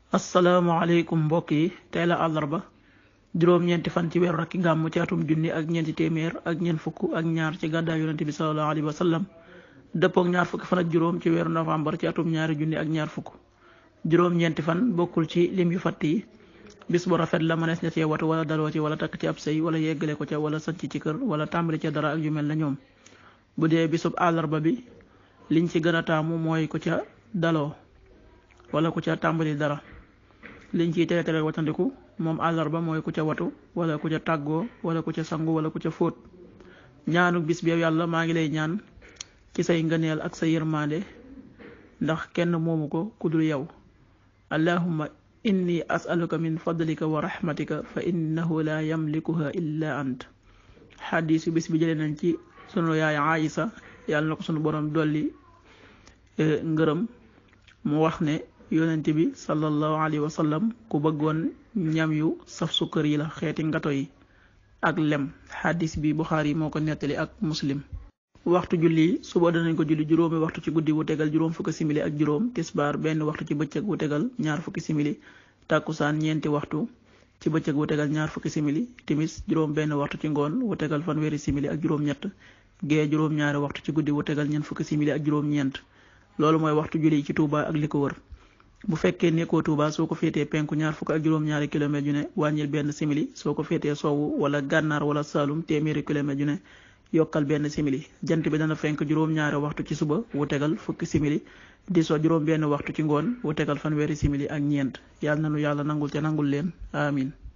asalaamaaleykum mbokk yi tey la àllarba juróom-ñeenti fan ci weeru rakki gàmm ci atum junni ak ñeenti téeméer ak ñeent fukk ak ñaar ci gàddaay yonente bi salallahu alayhi wa sallam dëppook ñaar fukki fan ak juróom ci weeru novembre ci atum ñaari junni ak ñaar fukk juróom-ñeenti fan bokkul ci lim yu fatt yi bis bu rafet la mënees na cee watu wala daloo ci wala takk ci ab sëy wala yeggale ko ca wala sanc ci kër wala tàmbali ca dara ak yu mel na ñoom bu dee bisub àllarba bi liñ ci gën a taamu mooy ku ca daloo wala ku ca tàmbali dara liñ ciy tere tere watandiku moom àllarba mooy ku ca watu wala ku ca tàggoo wala ku ca sangu wala ku ca fóot ñaanu bis bi yow yàlla maa ngi lay ñaan ci say ngëneel ak sa yërmande ndax kenn moomu ko ku dul yow allahumma inni asaluka min fadlika wa rahmatika fa innahu la yamlikuha illa ant xadis yu bis bi jëlee nañ ci sunu yaay Aïsa yàlla na ko sunu borom dolli ngërëm mu wax ne yonent bi sallallahu alayhi wa sallam ku bëggoon ñam yu saf sukkër yi la xeeti ngato yi ak lem xadis bi Buxaari moo ko nettali ak muslim waxtu julli suba danañ ko julli juróomi waxtu ci guddi wu tegal juróom fukki simili ak juróom tisbaar benn waxtu ci bëccëg wu tegal ñaar fukki simili tàkkusaan ñeenti waxtu ci bëccëg wu tegal ñaar fukki simili timis juróom benn waxtu ci ngoon wu tegal fanweeri simili ak juróom ñett gee juróom ñaari waxtu ci guddi wu tegal ñeent fukki simili ak juróom ñeent loolu mooy waxtu julli ci Touba ak li ko wër bu fekkee nekkoo Touba soo ko féetee penku ñaar fukk ak juróom-ñaari kilomètre yu ne wàññil benn simili soo ko féetee sowwu wala gànnaar wala saalum téeméeri kilomètre yu ne yokkal benn simili jant bi dana fenk juróom-ñaari waxtu ci suba wu tegal fukki simili di so juróom benn waxtu ci ngoon wu tegal fanweeri simili ak ñeent yàlla na nu yàlla nangul te nangul leen amin